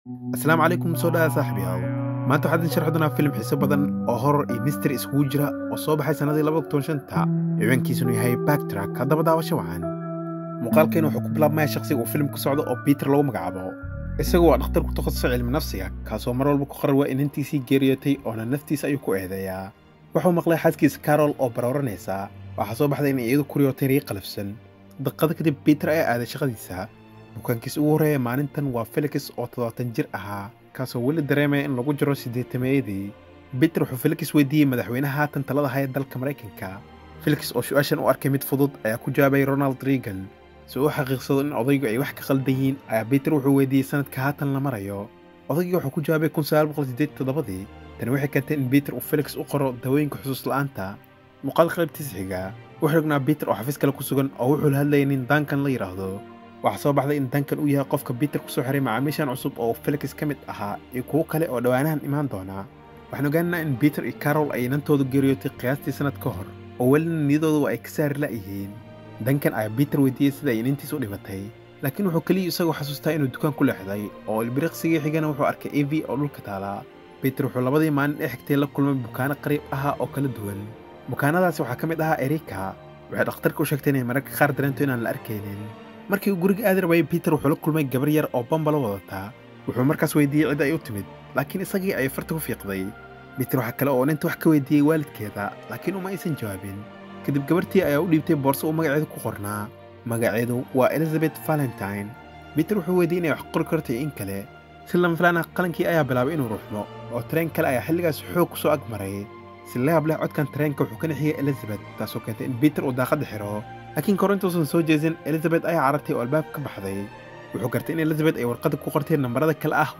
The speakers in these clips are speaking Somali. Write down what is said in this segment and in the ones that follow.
asalaamu calaykum soo dhawaada saaxiibayaal maanta waxaan idin sharxi doonaa filim xiiso badan oo horror iyo misteri iskugu jira oo soo baxay sannadii labada kun shanta ciwaankiisuna yahay backtrack haddaba daawasho wacan muuqaalkeena wuxuu ku bilaabmaya shakhsiga uu filimku socdo oo peter lagu magacaabo isagu waa dhakhtar ku takhasusay cilmi nafsiga kaasoo mar walba ku qarar waa inantiisii geeriyootay oona naftiisa ayuu ku eedeeyaa wuxuu maqlay xaaskiisa carol oo barooranaysa waxaa soo baxday inay iyadu kuriyootay rii qalafsan daqiiqado kadib peter ayaa aaday shaqadiisa bukaankiisa ugu horreeya maalintan waa felix oo toddobaatan jir ahaa kaasoo weli dareemaya in lagu jiro siddeetameeyadii peter wuxuu felix weydiiyey madaxweynaha haatan talada haya dalka maraykanka felix oo su-aashan u arkay mid fudud ayaa ku jawaabay ronald reagan si uu xaqiiqsado in odaygu ay wax ka qaldan yihiin ayaa peter wuxuu weydiiyey sanadka haatan la marayo odaygii wuxuu ku jawaabay kun sagaal boqol siddeed toddobadii tani waxay keentay in peter uu felix u qoro dawooyinka xusuus la'aanta muuqaal qaybtiisa xiga wuxuu ognaa peter oo xafiis kale ku sugan oo wuxuu la hadlayay nin dankan la yidhaahdo waxaa soo baxday in dankan uu yahay qofka peter ku soo xiray macaamiishan cusub oo felix ka mid ahaa iyo kuwo kale oo dhowaanahan imaan doona waxaan ogaanaynaa in peter iyo carol ay inantoodu geeriyootay qiyaastii sannad ka hor oo welina niyadoodu ay ka saari la'yihiin dankan ayaa peter weydiiyey sida ay inantiis u dhimatay laakiin wuxuu keliya isagoo xasuustaa inuu dukaan ku leexday oo ilbiriqsigii xigana wuxuu arkay evi oo dhulka taalaa peter wuxuu labadii maalin ee xigtay la kulmay bukaano qariib ahaa oo kala duwan bukaanadaasi waxaa ka mid ahaa erika waxay dhakhtarka u sheegtay inay mararka qaar dareento inaan la arkaynin markii uu guriga aadi rabayay peter wuxuu la kulmay gabar yar oo bambalo wadataa wuxuu markaas weydiiyey cid ay u timid laakiin isagii ayay farta ku fiiqday peter waxaa kale oo ninta wax ka weydiiyey waalidkeeda laakiin uma aysan jawaabin kadib gabartii ayaa u dhiibtay boorso uu magaceedu ku qornaa magaceedu waa elizabeth valentine peter wuxuu weydiiyey inay wax qori karto iyo in kale si lama filaana qalankii ayaa bilaabay inuu ruuxmo oo tareen kale ayaa xilligaas xoog ku soo ag maray si la yaab leh codkan tareenka wuxuu ka nixiyey elizabeth taasoo keentay in peter uu daaqadda xiro laakiin kor intuusan soo jeesin elizabeth ayaa carartay oo albaab ka baxday wuxuu gartay in elizabeth ay warqadda ku qortay nambarada kale ah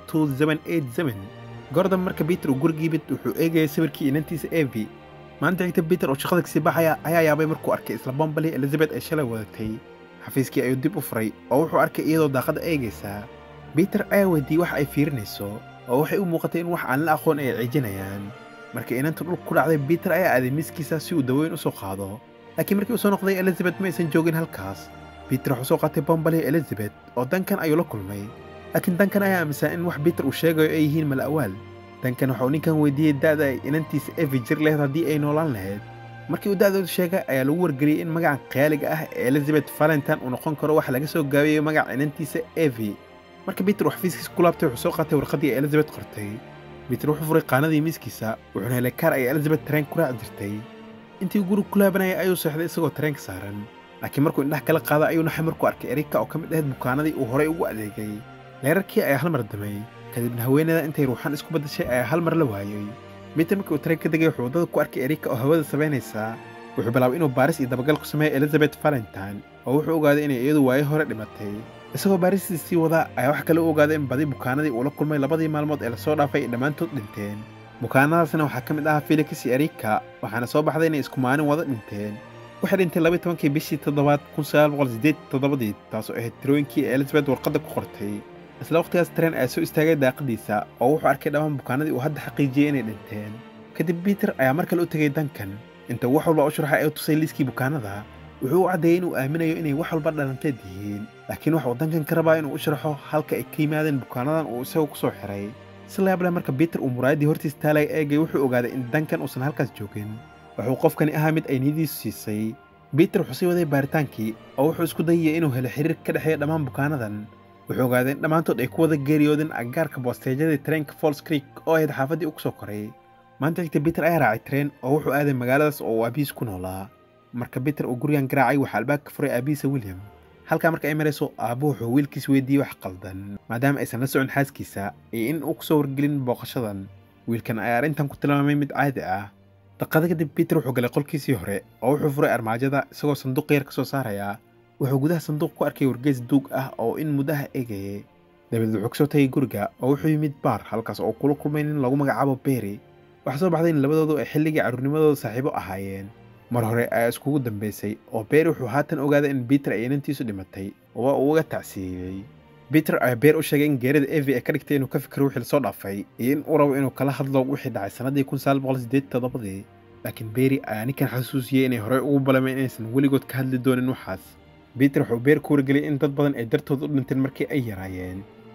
gordon marka peter uu guriga yimid wuxuu eegayay sawirkii inantiisa evi maalinta xigta peter oo shaqada kasii baxaya ayaa yaabay markuu arkay isla bombalii elizabeth ay shalay wadatay xafiiskii ayuu dib u furay oo wuxuu arkay iyadoo daaqadda eegaysaa peter ayaa weydiiyey wax ay fiirinayso oo waxay u muuqatay in wax aan la aqoon ay ciijinayaan markii inanta dhulka ku dhacday peter ayaa aaday miiskiisa si uu dawooyin u soo qaado laakiin markii uu soo noqday elizabeth ma aysan joogin halkaas peter wuxuu soo qaatay bombalii elizabeth oo dankan ayuu la kulmay laakiin dankan ayaa aaminsan in wax peter uu sheegayo ay yihiin mala'waal dankan waxauu ninkan weydiiyey da'da ay inantiisa evi jir lahayd haddii ay noolaan lahayd markii uu da'dooda sheegay ayaa lagu wargeliyey in magacan khiyaaliga ah ee elizabeth valentine uu noqon karo wax laga soo gaabiyey magaca inantiisa evi marka peter uu xafiiskiisa ku laabtay wuxuu soo qaatay warqaddii ay elizabeth qortay peter wuxuu furay qaanadii miiskiisa wuxuuna helay kaar ay elizabeth tareen ku raaci jirtay intii uu guriga ku laabanayay ayuu seexday isagoo tareenka saaran laakiin markuu indhaha kala qaada ayuu naxay markuu arkay erika oo ka mid ahayd bukaanadii uu horay ugu adeegay leerarkii ayaa hal mar damay kadibna haweenada intay ruuxaan isku baddashay ayaa hal mar la waayey peter markii uu tareen ka degay wuxuu waddada ku arkay erika oo hawada samaynaysaa wuxuu bilaabay inuu baaris iyo dabagal ku sameeyo elizabeth valentine oo wuxuu ogaaday inay iyadu waayo hore dhimatay isagoo baaristiisii wadaa ayaa wax kale u ogaaday in badi bukaanadii uu la kulmay labadii maalmood ee lasoo dhaafay ay dhammaantood dhinteen bukaanadaasna waxaa ka mid ahaa felix iyo erika waxaana soo baxday inay isku maalin wada dhinteen waxay dhintay labaiy tobankii bishii toddobaad kun sagaal boqol siddeed toddobadii taasoo ahayd tirooyinkii ee elizabeth warqadda ku qortay isla wakhtigaas tareen ayaa soo istaagay daaqadiisa oo wuxuu arkay dhammaan bukaanadii uu hadda xaqiijiyey inay dhinteen kadib peter ayaa mar kale u tegay dankan inta wax walba u sharaxay ee u tusay liiskii bukaanada wuxuu u caddeeyey inuu aaminayo inay wax walba dhalanteed yihiin laakiin waxuu dankan ka rabaa inuu u sharaxo halka ay ka yimaadeen bukaanadan uu isagu ku soo xiray si layaab leh marka peter uu muraayaddii hortiis taalaya eegay wuxuu ogaaday in dankan uusan halkaas joogin wuxuu qofkani ahaa mid ay niyadiisu siisay peter wuxuu sii waday baaritaankii oo wuxuu isku dayayay inuu helo xiriir ka dhexeeya dhammaan bukaanadan wuxuu ogaaday in dhammaantood ay ku wada geeriyoodeen aggaarka boosteejyadii tareenka falls creek oo ahayd xaafaddii uu ku soo koray maanta xigta peter ayaa raacay tareen oo wuxuu aaday magaaladaas oo uu aabihiis ku noolaa marka peter uu gurigan garaacay waxaa albaabka furay aabihiisa william halkaa marka ay marayso aabbu wuxuu wiilkiis weydiiyey wax qaldan maadaama aysan la socon xaaskiisa iyo in uu ku soo wargelin booqashadan wiilkan ayaa arrintan ku tilmaamay mid caadi ah daqada kadib peter wuxuu galay qolkiisii hore oo wuxuu furay armaajada isagoo sanduuq yar ka soo saaraya wuxuu gudaha sanduuq ku arkay wargeys duug ah oo in muddaha eegayay dabadeed wuxuu kasoo tagay guriga oo wuxuu yimid baar halkaas oo kula kulmay nin lagu magacaabo bery waxaa soo baxday in labadoodu ay xilligii carruurnimadooda saaxiibo ahaayeen mar hore ayaa iskugu dambaysay oo beer wuxuu haatan ogaaday in peter ay inantiisu dhimatay oo waa uu uga tacsiiyey peter ayaa beer u sheegay in geerida evi ay ka dhigtay inuu ka fikiro wixii lasoo dhaafay iyo in uu rabo inuu kala hadlo wixii dhacay sannadii kun sagaal boqol siddeed toddobadii laakiin beeri ayaa ninkan xasuusiyey inay horey ugu balameen inaysan weligood ka hadli doonin waxaas peter wuxuu beer ku wargeliyey in dad badan ay dartood u dhinteen markii ay yaraayeen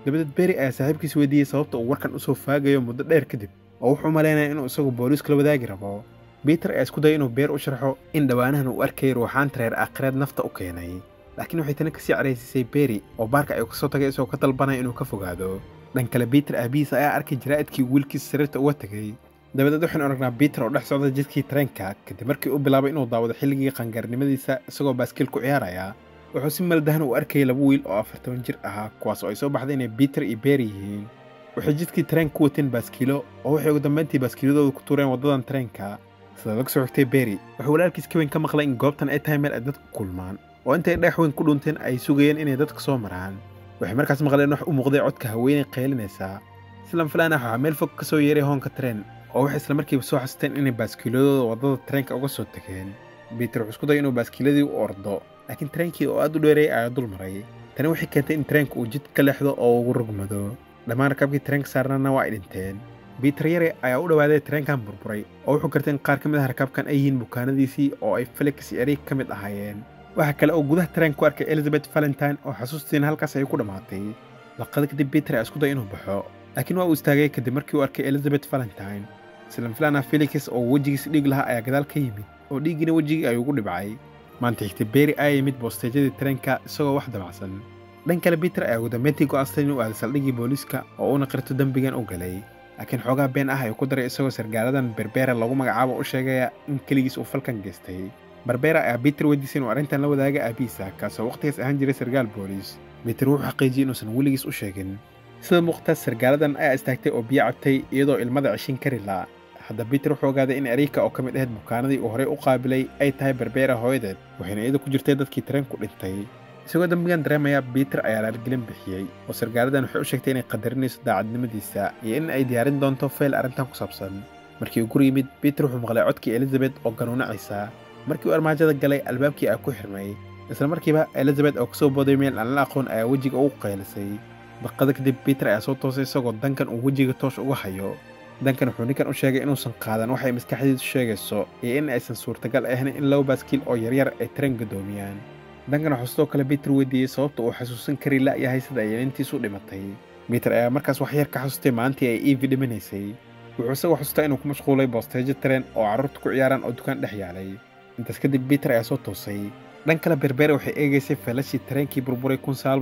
dabadeed beri ayaa saaxiibkiis weydiiyey sababta uu warkan u soo faagayo muddo dheer kadib oo wuxuu malaynaya inuu isagu booliiska la wadaagi rabo biter ayaa isku dayay inuu beer u sharxo in dhowaanahan uu arkayay ruuxaanta reer aakhireed nafta u keenay laakiin waxay tani kasii caraysiisay beri oo baarka ay kasoo tagay isagoo ka dalbanaya inuu ka fogaado dhan kale biter aabihiis ayaa arkay jaraa'idkii wiilkiisa sariirta uga tegay dabadeed waxaynu aragnaa biter oo dhex socda jidkii tareenka kadib markii uu bilaabay inuu daawado xilligii qangaarnimadiisa isagoo baaskiil ku ciyaaraya wuxuu si maldahan u arkayay laba wiil oo afartoban jir ahaa kuwaas oo ay soo baxday inay biter iyo beeri yihiin waxay jidkii tareen ku wateen baaskiilo oo waxay ugu dambayntii baaskiiladooda ku tuureen waddadan tareenka sida laga soo xigtay beri wuxuu walaalkiis ka weyn ka maqlay in goobtan ay tahay meel ay dadku kulmaan oo intay dhex weyn ku dhunteen ay sugayeen inay dadka soo maraan waxay markaas maqleen wax u muuqday codka haweenay qaylinaysaa islan filaan ah waxaa meel fog ka soo yeeray hoonka tareen oo waxay isla markiiba soo xasuusteen inay baaskiiladooda waddada tareenka uga soo tegeen biter wuxuu isku dayay inuu baaskiiladii u ordo laakiin tareenkii oo aad u dheeray ayaa dul maray tani waxay keentay in tareenka uu jid ka leexdo oo ugu rogmado dhammaan rakaabkii tareenka saarnana waa ay dhinteen biter yare ayaa u dhowaaday tareenkan burburay oo wuxuu gartay in qaar ka mid ah rakaabkan ay yihiin bukaanadiisii oo ay felix iyo erig ka mid ahaayeen waxaa kale oo gudaha tareen ku arkay elizabeth valentine oo xasuustiina halkaas ay ku dhammaatay laqada kadib biter ayaa isku day inuu baxo laakiin waa uu istaagay kadib markii uu arkay elizabeth valentine islan filana felix oo wejigiis dhiig lahaa ayaa gadaal ka yimid oo dhiiggiina wejigii ayuu ugu dhibcay maanta xigtay beri ayaa yimid boosteejyadii tareenka isagoo wax dabacsan dhan kale biter ayaa ugu dambayntii go'aansaday inuu aaday saldhiggii booliiska oo uuna qirto dembigan u galay laakiin xoogaa been ah ayuu ku daray isagoo sargaaladan berbera lagu magacaabo u sheegaya in keligiis uu falkan geystay barbera ayaa biter weydiisay inuu arrintan la wadaaga aabihiisa kaasoo wakhtigaas ahaan jiray sargaal booliis biter wuxuu xaqiijiyey inuusan weligiis u sheegin sida muuqataas sargaaladan ayaa istaagtay oo biyo cabtay iyadoo ilmada ceshin kari laa hadda biter wuxuu ogaaday in erika oo ka mid ahayd bukaanadii uu horey u qaabilay ay tahay berbera hooyadeed waxayna iyada ku jirtay dadkii tareenku dhintay isagoo dembigan dareemaya biter ayaa laalgelin bixiyey oo sargaaladan waxay u sheegtay inay qadarinayso daacadnimadiisa iyo in ay diyaarin doonto feyl arrintan ku saabsan markii uu gur yimid biter wuxuu maqlay codkii elizabeth oo ganuunacaysa markii uu armaajada galay albaabkii aa ku xirmay isla markiiba elizabeth oo kasoo booday meel aan la aqoon ayaa wejiga ugu qaylisay daqada kadib biter ayaa soo toosay isagoo dankan uu wejiga toosh uga hayo dankan wuxuu ninkan u sheegay inuusan qaadan waxay maskaxdiisu sheegayso iyo in aysan suurtagal ahayn in laba baaskiil oo yaryar ay tareen gadoomiyaan dankan wuxuu sidoo kale biter weydiiyey sababta uu xasuusan kari la'yahay sida ay inantiisu dhimatay biter ayaa markaas wax yar ka xasustay maalintii ay evi dhimanaysay wuxuu isagoo xasuustaa inuu ku mashquulay boosteejo tareen oo carruurta ku ciyaaraan oo dukaan dhex yaalay intaas kadib biter ayaa soo toosay dhan kale berbere waxay eegaysay feelashii tareenkii burburay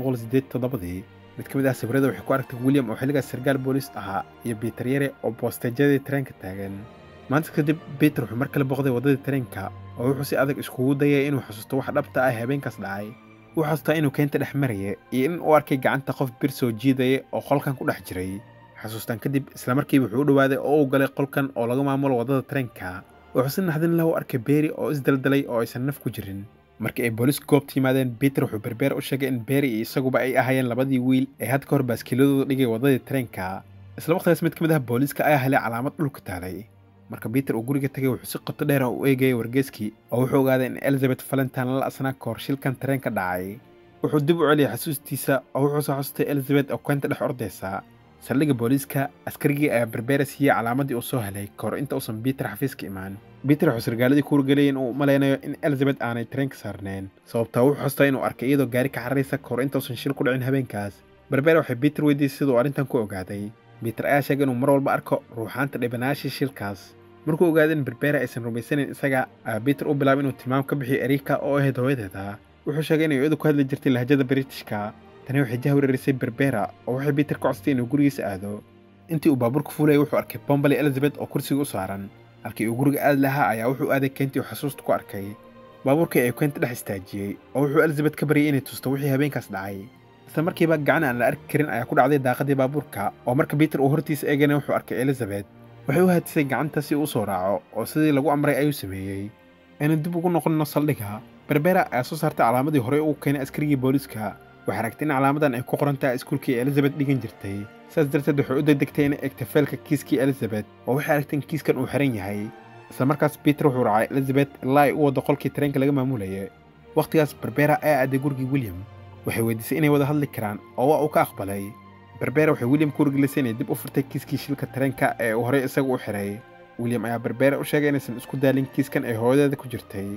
dii mid ka mid ah sawirada waxay ku aragtay william oo xilligaas sargaal booliis ahaa iyo biter yare oo boosteejyadii tareenka taagan maanta kadib biter wuxuu mar kale booqday waddadii tareenka oo wuxuu si adag iskugu dayay inuu xasuusto wax dhabta ah habeenkaas dhacay wuxuu xasuustaa inuu keenta dhex maraya iyo in uu arkay gacanta qof bir soo jiidaya oo qolkan ku dhex jiray xasuustaan kadib islamarkiiba wuxuu u dhowaaday oo uu galay qolkan oo laga maamulo waddada tareenka wuxuu si naxdin lahu arkay beeri oo isdaldalay oo aysan naf ku jirin markii ay booliisku goobta yimaadeen biter wuxuu berbeer u sheegay in beeri iyo isaguba ay ahaayeen labadii wiil ee had ka hor baaskiiladooda dhigay waddadii tareenka isla waqtigaas mid ka mid ah booliiska ayaa helay calaamad dhulka taalay marka biter uu guriga tegay wuxuu si qoto dheer u eegayay wargeeskii oo wuxuu ogaaday in elizabeth valentine la asnaa ka hor shilkan tareenka dhacay wuxuu dib u celiyay xasuustiisa oo wuxuu soo xasustay elizabeth oo keenta dhex ordaysa saldhigga booliiska askarigii ayaa berbera siiyey calaamadii uu soo helay ka hor inta uusan biter xafiiska imaan biter wuxuu sargaaladii ku wargeliyay in uu malaynayo in elizabeth aanay tareenka saarneen sababtaa wuxuu xustaa inuu arkay iyadoo gaari ka xararaysa ka hor intausan shil ku dhicin habeenkaas berbera waxay biter weydiisay siduu arrintan ku ogaaday biter ayaa sheegay inuu mar walba arko ruuxaanta dhibanaashii shilkaas markuu ogaaday in berbera aysan rumaysanayn isaga ayaa biter u bilaabay inuu tilmaam ka bixiyo erika oo ahayd hooyadeeda wuxuu sheegay inay iyadu ku hadli jirtay lahjada britishka tani waxay jahwareerisay berbera oo waxay biter ka codsatay inuu gurigiisa aado intii uu baabuurka fuulayay wuxuu arkay bombali elizabeth oo kursiga u saaran halkii uu guriga aadi lahaa ayaa wuxuu aaday keentii uu xasuusta ku arkay baabuurkii ayuu keenta dhex istaajiyey oo wuxuu elizabeth ka baryay inay tusto wixii habeenkaas dhacay isla markiiba gacan aan la arki karin ayaa ku dhacday daaqadii baabuurka oo marka biter uu hortiisa eegana wuxuu arkay elizabeth waxay u haadisay gacanta si uu u soo raaco oo sidii lagu amray ayuu sameeyey aynu dib ugu noqonno saldhigga berbera ayaa soo saartay calaamadii horey ugu keenay askarigii booliiska waxay aragtay in calaamadan ay ku qoran tahay iskuulkii elizabeth dhigan jirtay saas darteed waxay u degdegtay inay egta feelka kiiskii elizabeth oo waxay aragtay in kiiskan uu xiran yahay isla markaas biter wuxuu raacay elizabeth ilaa ay u waddo qolkii tareenka laga maamulayay wakhtigaas berbera ayaa aaday gurigii william waxay weydiisay inay wada hadli karaan oo waa uu ka aqbalay berbera waxay william ku wargelisay inay dib u furtay kiiskii shilka tareenka ee uu horey isagu u xiray william ayaa berbera u sheegay inaysan isku daalin kiiskan ay hooyadeeda ku jirtay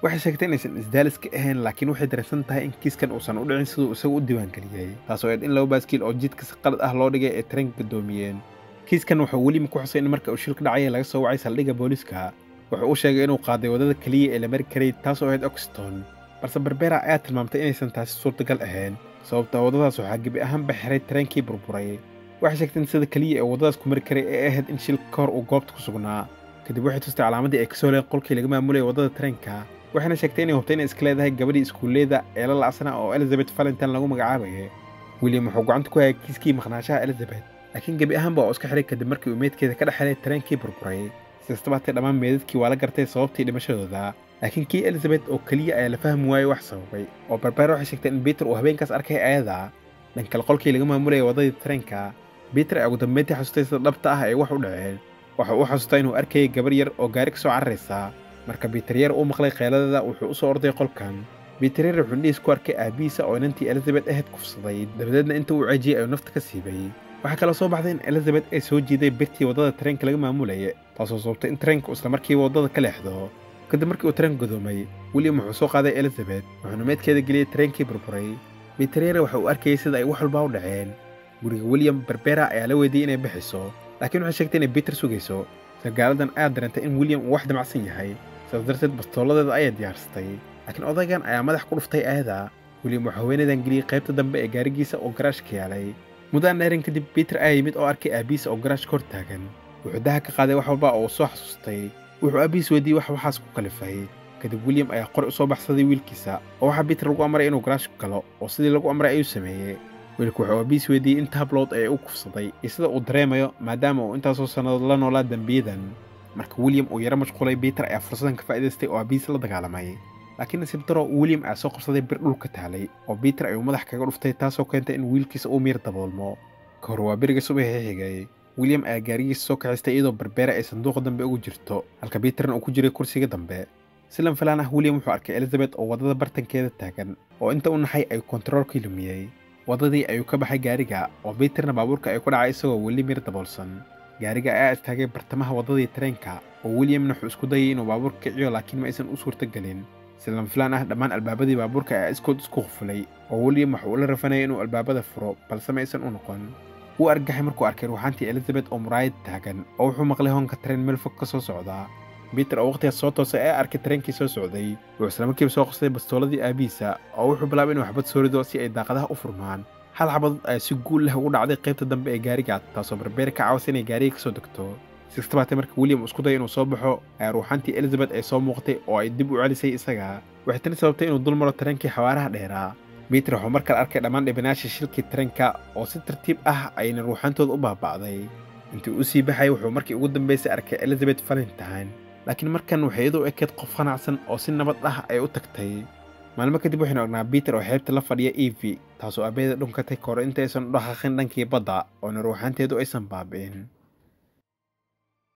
waxay sheegtay inaysan isdaalis ka ahayn laakiin waxay dareensan tahay in kiiskan uusan u dhicin siduu isagu u diiwaangeliyey taasoo eed in laba baaskiil oo jidka si qalad ah loo dhigay ay tareenka gadoomiyeen kiiskan wuxuu weliba ku xusay in marka uu shilka dhacaya laga soo wacay saldhigga booliiska wuxuu u sheegay inuu qaaday waddada keliya ee la mari karay taasoo ahayd oxton balse barbera ayaa tilmaamtay inaysan taasi suurtagal ahayn sababta waddadaas waxaa gebi ahaanba xiray tareenkii burburay waxay sheegtay in sida keliya ee waddadaas ku mari karay ee ahayd in shilka ka hor uu goobta ku sugnaa kadib waxay tustay calaamadii ay ka soo leen qolkii laga maamulayay waddada tareenka waxayna sheegtay inay hubtay inay iska leedahay gabadhii iskuulleeda ee la lacsanaa oo elizabeth valentine lagu magacaabayay william wuxuu gacanta ku hayay kiiskii maqnaashaha elizabeth laakiin gebi ahaanba oo iska xiray kadib markii uu meydkeeda ka dhex helay tareenkii burburay sikastaba hatee dhammaan meedadkii waa la gartay sababtii dhimashadooda laakiin kii elizabeth oo keliya ayaa la fahmi waayey wax sababay oo barbeer waxay sheegtay in peter uu habeenkaas arkay ayada dhankale qolkii laga maamulayay waddadii tareenka peter ayaa ugu dambeyntii xasustay sida dhabta ah ay wax u dhaceen waxa uu xasuustaa inuu arkayay gabar yar oo gaari ka soo cararaysa marka biiter yar uu maqlay kheyladeeda wuxuu u soo orday qolkan biiter yar wuxuu indhihiis ku arkay aabihiisa oo inantii elizabeth ahayd kufsaday dabadeedna inta uu ceejiyey ayuu nafta ka siibay waxaa kaloo soo baxday in elizabeth ay soo jiiday birtii waddada tareenka laga maamulayay taasoo sababtay in tareenku isla markiiba waddada ka leexdo kadib markii uu tareenku gadoomay william wuxuu soo qaaday elizabeth wuxuuna meedkeeda geliyey tareenkii burburay biiter yar waxa uu arkayay sida ay wax walba u dhaceen guriga william barbera ayaa la weydiiyey inay bixiso laakiin waxay sheegtay inay peter sugayso sargaaladan ayaa dareentay in william uu wax damacsan yahay sidaas darteed bastooladeeda ayay diyaarsatay laakiin odaygan ayaa madax ku dhuftay ayada william wuxuu haweenaydan geliyey qaybta dambe ee gaarigiisa oo garaashka yaalay muddaan dheerin kadib peter ayaa yimid oo arkay aabihiisa oo garaashka hor taagan wuxuu daha ka qaaday wax walba oo uu soo xasuustay wuxuu aabihiis weydiiyey wax waxaas ku kalifay kadib william ayaa qori u soo baxsaday wiilkiisa oo waxaa peter lagu amray inuu garaashku galo oo sidii lagu amray ayuu sameeyey wiilku wuxuu aabihiis weydiiyey in taablood ee u kufsaday iyo sida uu dareemayo maadaama uu intaasoo sannadood la noolaa dembiyadan marka william uu yaro mashquulay peter ayaa fursadan ka faa'idaystay oo aabihiis la dagaalamay laakiin nasiib daro william ayaa soo qabsaday bir dhulka taalay oo peter ayuu madax kaga dhuftay taasoo keentay in wiilkiisa uu miir daboolmo ka hor waa beriga subaxii xigay william ayaa gaarigiisa soo kaxaystay iyadoo barbeera ay sanduuqa dambe ugu jirto halka peterna uu ku jiray kursiga dambe si lan filaan ah william wuxuu arkay elizabeth oo waddada bartankeeda taagan oo inta u naxay ayuu kontaroolkii lumiyey waddadii ayuu ka baxay gaariga oo peterna baabuurka ay ku dhacay isagoo weli miir daboolsan gaariga ayaa istaagay bartamaha waddadii tareenka oo williamna wuxuu isku dayay inuu baabuurka kiciyo laakiin ma aysan u suurtagelin si lan filaan ah dhammaan albaabadii baabuurka ayaa iskood isku qufulay oo william waxa uu la rafanayay inuu albaabada furo balse ma aysan u noqon wuu argaxay markuu arkay ruuxaantii elizabeth oo muraayad taagan oo wuxuu maqlay hoonka tareen meel fog ka soo socdaa peter oo wakhtigaas soo toosay ee arkay tareenkii soo socday wuxuu islamarkiiba soo qasday bastooladii aabihiisa oo wuxuu bilaabay inuu xabad soo rido si ay daaqadaha u furmaan hal xabadood ayaa si guul leh ugu dhacday qaybta dambe ee gaariga taasoo barbeer ka caawisa inay gaariga ka soo degto sistabaatee marka william isku daya inuu soo baxo ayaa ruuxaantii elizabeth ay soo muuqatay oo ay dib u celisay isaga waxay tani sababtay inuu dul maro tareenkii xawaaraha dheeraa peter wuxuu mar kale arkay dhammaan dhibanaashii shilkii tareenka oo si tartiib ah ayna ruuxaantooda u baaba'day intii uu sii baxay wuxuu markii ugu dambaysay arkay elizabeth valentine laakiin markan waxay iyadoo ekeed qof qanacsan oo si nabad ah ay u tagtay maalmo kadib waxaynu ognaa peter oo xeebta la fadhiya evi taasoo aabaheeda dhunkatay kahor intaysan u dhaqaaqin dhankii badda oona ruuxaanteedu aysan baabi'in